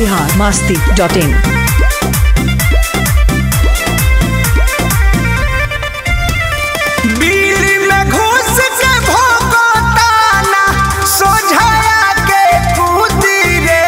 Bihar Masti dot इन बिल्ली में घुस के भोगताना सोझाया के कूदी रे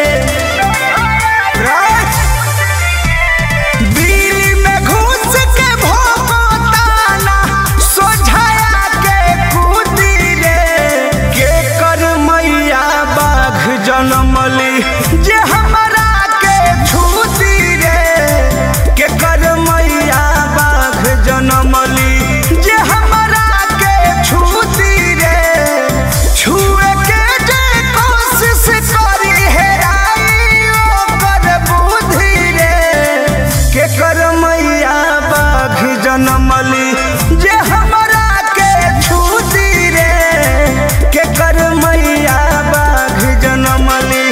बिल्ली में घुस के भोगताना सोझाया के कूदी रे के कर मैया बाघ जनमली जे हमरा के छूती रे के कर मैया बाघ जनमली जे हमरा के छूती रे छुए के जे कोशिश करी हेराई ओकर बुद्धि रे के कर मैया बाघ जनमली जे हमरा के छूती रे के कर मैया बाघ जनमली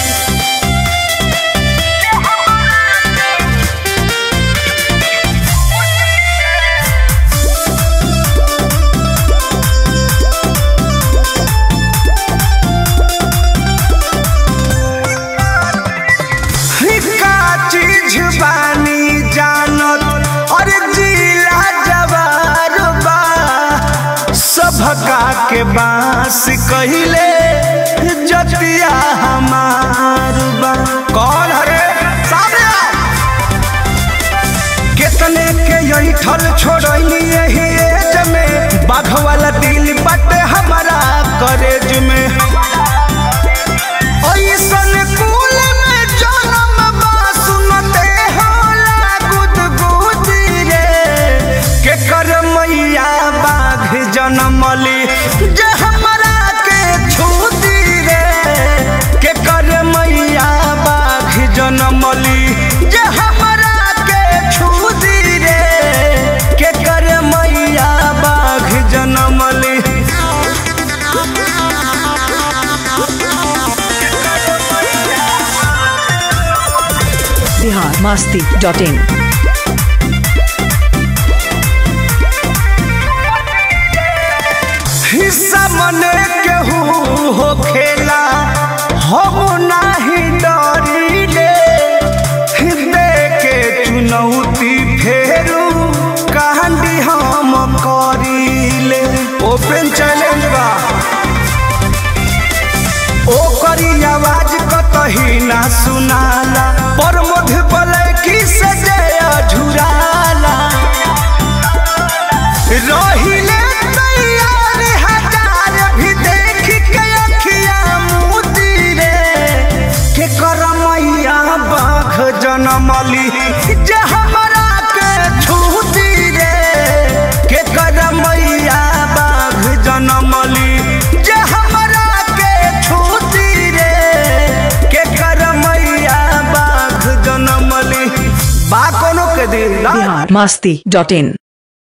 का चीज बानी जानत और जिला जवार बा सभका के बांस कहिले जतिया हमार बा कौन हरे सामने आओ। कितने के यही ठल छोड़नी यही एज में बाघ वाला दिल बटे हमारा करेज में ऐसन कुल में जनम बा सुनते होला गुदगुदी रे के कर मैया बाघ जनमली जे हमरा के छूती रे के कर मैया बाघ जनमली जे हमरा के छूती रे के कर मैया बाघ जनमली बिहार मास्ती डॉट इन हिस्सा मने केहू हो खेला हम नाही डरिले हृदय के चुनौती फेरू कहानी हम करिले ओपन चैलेंज बा ओकरी आवाज कतही ना सुनाला पर मध्य बलैकी से जय झुराला रहिले तैयार हजार भी देख के अखिया मोती रे के करमैया बाघ जनमली जे हमरा के छूती रे के करमैया बाघ जनमली जे हमरा के छूती रे के करमैया बाघ जनमली बा कोनो के दिल ना बिहार मास्ती डॉट इन